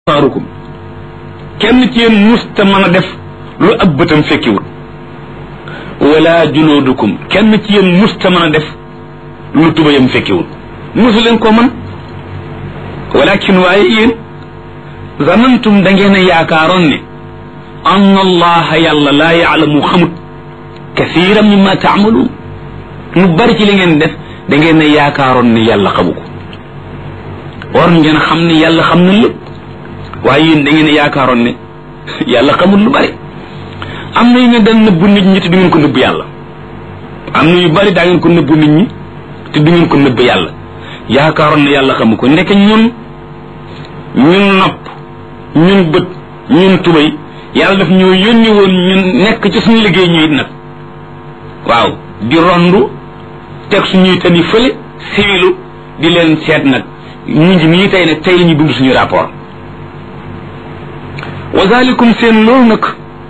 absaarukum kenn ci yéen musta mën a def lu ab bëtam fekkiwul wala junoodukum kenn ci yéen musta mën a def lu tubayam fekkiwul musu leen ko man walakin waaye yéen zanantum da ngeen a yaakaaroon ne an allaha yàlla laa yaalamu xamut kathiran mimma taamaluun lu bari ci li ngeen def da ngeen a yaakaaroon ne yàlla xamu ko war ngeen xam ne yàlla xam na lépp waaye yéen da ngeen a yaakaaroon ne yàlla xamul lu bari am na yu ngeen daan nëbbu nit ñi te du ngeen ko nëbbu yàlla am na yu bari daa ngeen ko nëbbu nit ñi te du ngeen ko nëbbu yàlla yaakaaroon ne yàlla xamu ko ndeke ñun ñun nopp ñun bët ñun tubay yàlla daf ñoo yónni woon ñun nekk ci suñu liggéey ñu it nag waaw di rondu teg suñuy tani fële siwilu di leen seet nag ñu ngi nii tey nag tey la ñu bind suñu rapport wa zalikum seen loolu nag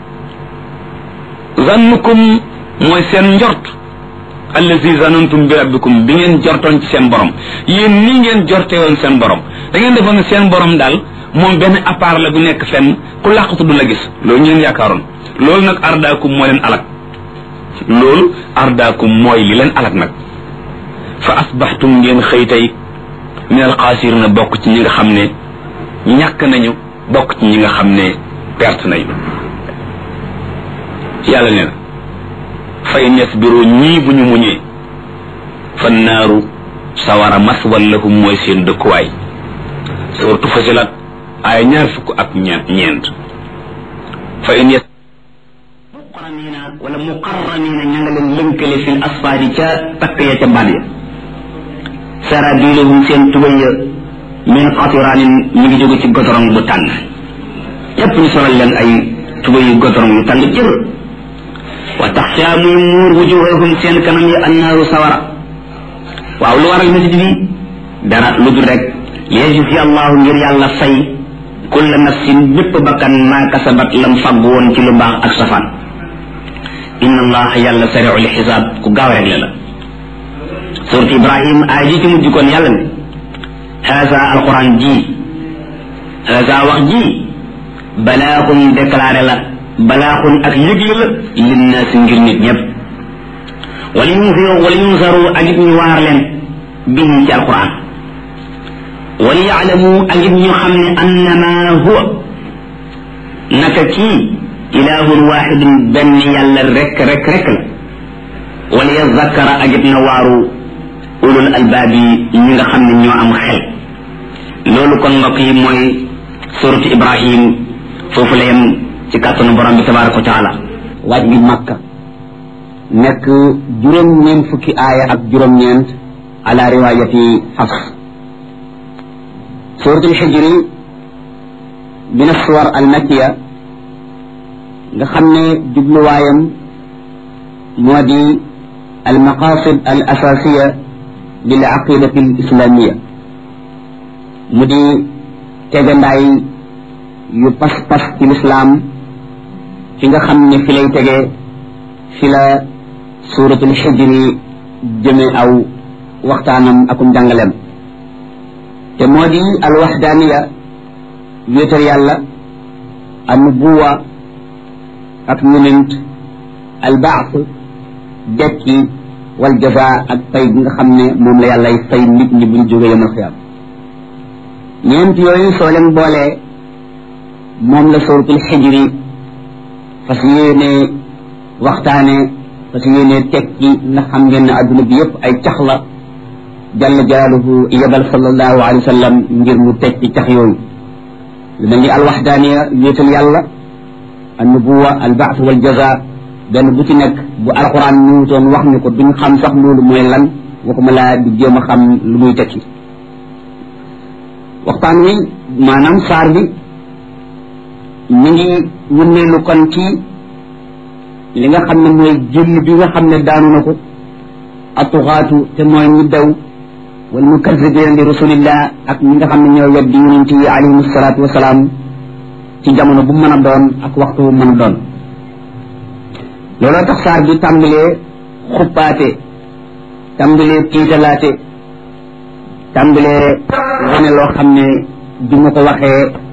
zannukum mooy seen njort allazi zanantum bi rabbikum bi ngeen jortoon ci seen borom yéen nii ngeen jorte woon seen borom da ngeen defoon ne seen borom daal moom benn appart la bu nekk fenn ku làqatu du la gis loolu ngeen yaakaaroon loolu nag ardaakum moo leen alak loolu ardaakum mooy li leen alak nag fa asbaxtum ngeen xëy tey min alxaasirina bokk ci ñi nga xam ne ñàkk nañu bokk ci ñi nga xam ne perte nañu yàlla nee na fa in yasbiru ñii bu ñu muñee fa naaru sawara maswal lahum mooy seen dëkkuwaay suratu fasilat ay ñaar fukk ak ñeent fa in yas muqarranina wala muqarranina ña nga leen lënkale fil asfaari ca takk ya ca baat ya sarabiluhum seen tubay ya min qatiraanin ñu ngi jóge ci gotorong bu tàng yépp ñu solal leen ay tubay yu gotorong yu tàng jër wa taxsha muy muur wujuhahum seen kanam yi annaaru sawara waaw lu waral masjid bi dara lu dul rek liyajzi allahu ngir yàlla fay kulla nafsin bépp bakkan maa kasabat lam fagg woon ci lu baax ak safaan inna allaha yàlla sariu li xisaab ku gaaw rek la la surat ibrahim aay ji ci mujj kon yàlla ne haza alquran ji haza wax ji balaaxun déclaré la balaaxun ak yëgle la linnaasi ngir nit ñëpp wala yunziru wala yunzaru ak it ñu waar leen bihi ci alquran wala yaalamu ak it ñu xam ne annama huwa naka kii ilahun waxidun benn yàlla rek rek rek la wala yazakkara ak it na waaru ulul albaab yi ñi nga xam ne ñoo am xel loolu kon mbokk yi mooy suratu ibrahim foofu la yem ci kàttanu borom bi tabaraka wa taala waaj bi makka nekk juróom-ñeent fukki aaya ak juróom-ñeent ala riwaayati xafs suratul xijri min assuwar al makkiya nga xam ne jubluwaayam moo di al maqasid al asasiya lil aqidati al islamiya mu di tegandaay yu pas-pas ci lislaam fi nga xam ne fi lay tege fi la suuratul xijri jëme aw waxtaanam akum jàngaleem te moo di al waxdaaniya wéetal yàlla an nubuwa ak yonent al baas dekki wal jaza ak fay bi nga xam ne moom la yàllay fay nit ñi buñ jóge yamal xiyaam ñeent yooyu soo leen boolee moom la suratul xijri fas yéene waxtaane fas yéene tekki ndax xam ngeen ne adduna bi yëpp ay cax la jalla jalaaluhu yebal sallallahu alayhi wa sallam ngir mu tekki cax yooyu lu mel ni alwaxdaaniya wéetal yàlla annubuwa albaas wal jaza benn bu ci nekk bu alquran ñëwutoon wax ñu ko duñ xam sax loolu mooy lan waxuma laa di jéem a xam lu muy tekki waxtaan wi maanaam saar bi ñu ngi wunneelu kon ci li nga xam ne mooy jëll bi nga xam ne daanu na ko atuxaatu te mooy ñi daw wal mukazibina li rasulillah ak ñi nga xam ne ñoo weddi yonent yi alayhim salaatu wasalaam ci jamono bu mën a doon ak waxtu bu mën a doon looloo tax saar bi tàmbalee xuppaate tàmbalee tiitalaate tàmbalee wane loo xam ne bi ma ko waxee